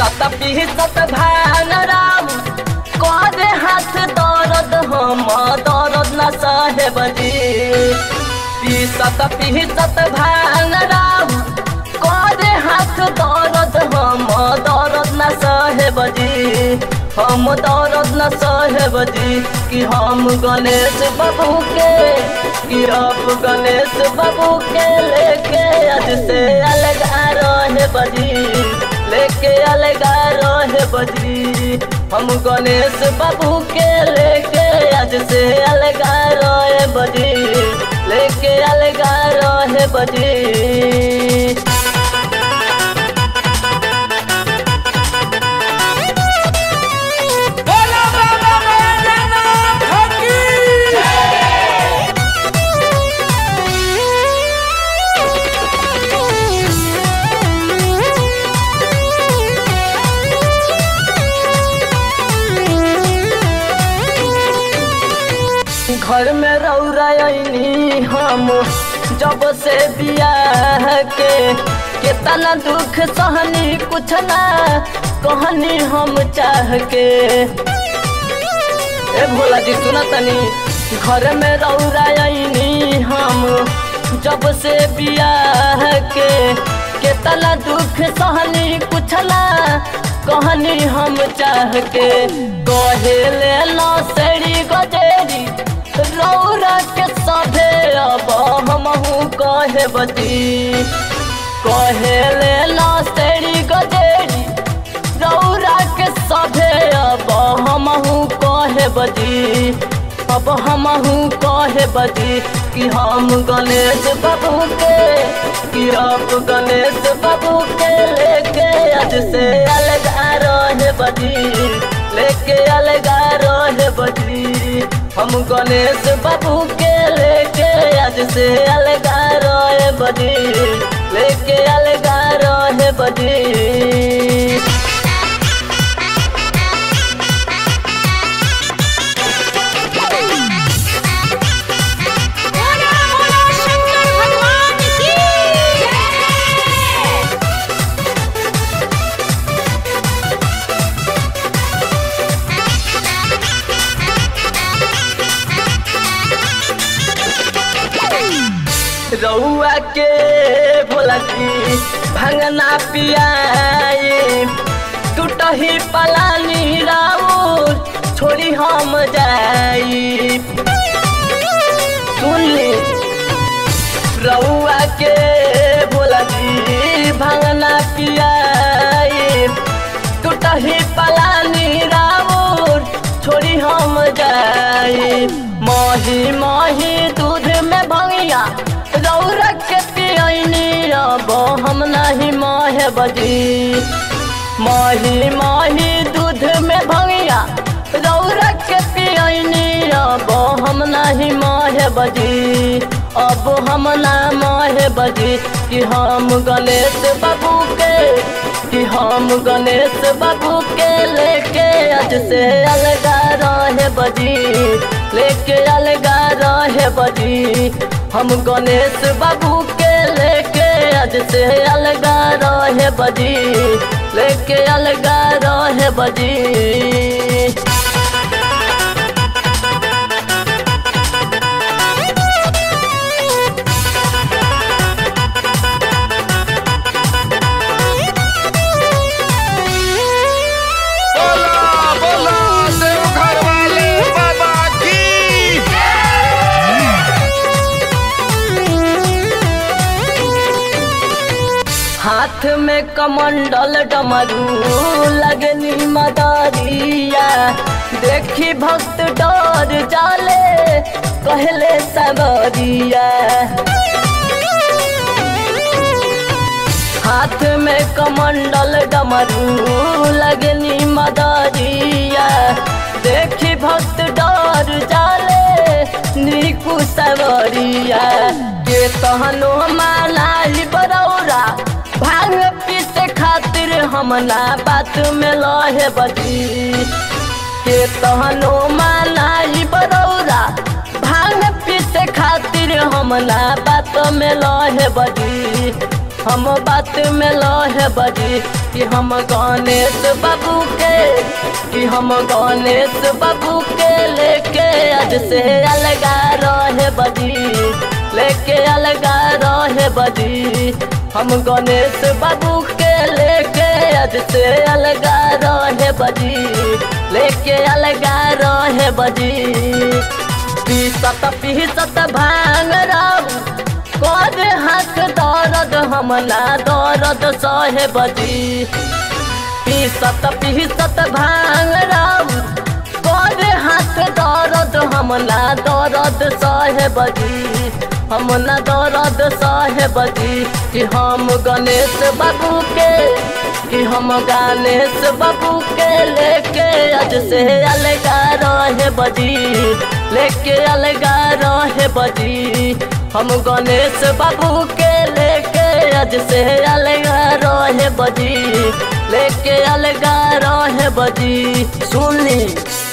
पीसत पीसत भान राम करे हाथ दर्द हम दर्द न सहे बजी पीसत पीसत भान राम करे हाथ दर्द हम दर्द न सहे बजी हम दर्द न सहे बजी कि हम गणेश बाबू के कि अब गणेश बाबू के लेके आज से अलग रहे बजी लेके अलग रहे बजी हम गणेश बाबू के लेके आज से अलग रहे बजी लेके अलग रहे बजी बोला बाबा बैद्यनाथ की घर में रौरायनी हम जब से बियाह के कितना दुख सहनी कुछ ना कहनी हम चाह के ए भोला जी सुना तनी घर में रौरायनी हम जब से बियाह के कितना दुख सहनी कुछ ना कहनी हम चाह के कहे ले लो सेड़ी गजेरी रौरा के सभे अब हमहू कहे बती कहे ले लो सेड़ी गजेरी रौरा के सभे अब हमहू कहे बजी अब हमहू कहे बजी कि हम गणेश बाबू के कि अब गणेश बाबू के लेके आज से अलग रहे बजी लेके अलग रहे बजी हम गणेश बाबू के लेके आज से अलग रहे बजी लेके अलग रहे बजी बोला बोला शंकर भगवान की जय रउआ के भोला जी भंगना पियाई टूटही पलानी राउर छोड़ी हम जाई सुन ली रउआ के भोला जी भंगना पियाई टूटही पलानी राउर छोड़ी हम जाई मही मही दूध में भंगिया रौरा के पियनी अब हम नहीं महे बजी मही मही दूध में भंगिया रौरा के पियनी अब हम नहीं महे बजी अब हम ना महे बजी कि हम गणेश बाबू के कि हम गणेश बाबू के लेके आज से अलगा रहे बजी लेके अलगा रहे बजी हम गणेश बाबू के लेके आज से अलगा रहे बजी लेके अलगा रहे बजी बोला बोला देवघर वाले बाबा की हाथ में कमंडल डमरू लगनी मदारिया देखी भक्त डर जाले कहले सबरिया हाथ में कमंडल डमरू लगनी मदारिया देखी भक्त डर जाले निकु सवरिया के तहनो मालाई बरौरा भांग पीसे खातिर हम ना बात में लहे बजी के तहनो मालाई बरौरा भांग पीसे खातिर हम ना बात में लहे बजी हम बात में लहे बजी कि हम गणेश बाबू के कि हम गणेश बाबू के लेके आज से अलगा रहे बजी लेके अलगा रहे बजी हम गणेश बाबू के लेके आज से अलगा रहे बजी लेके अलगा रहे बजी पीसत पीसत भांग राऊ कर हाथ दर्द हम ना दर्द सहे बजी पीसत पीसत भांग राऊ कर हाथ दर्द हम ना दर्द सहे बजी हम ना दर्द सहे बजी कि हम गणेश बाबू के कि हम गणेश बाबू के लेके आज से अलगा रहे बजी लेके अलगा रहे बजी हम गणेश बाबू के लेके आज से अलगा रहे बजी लेके अलगा रहे बजी सुन ली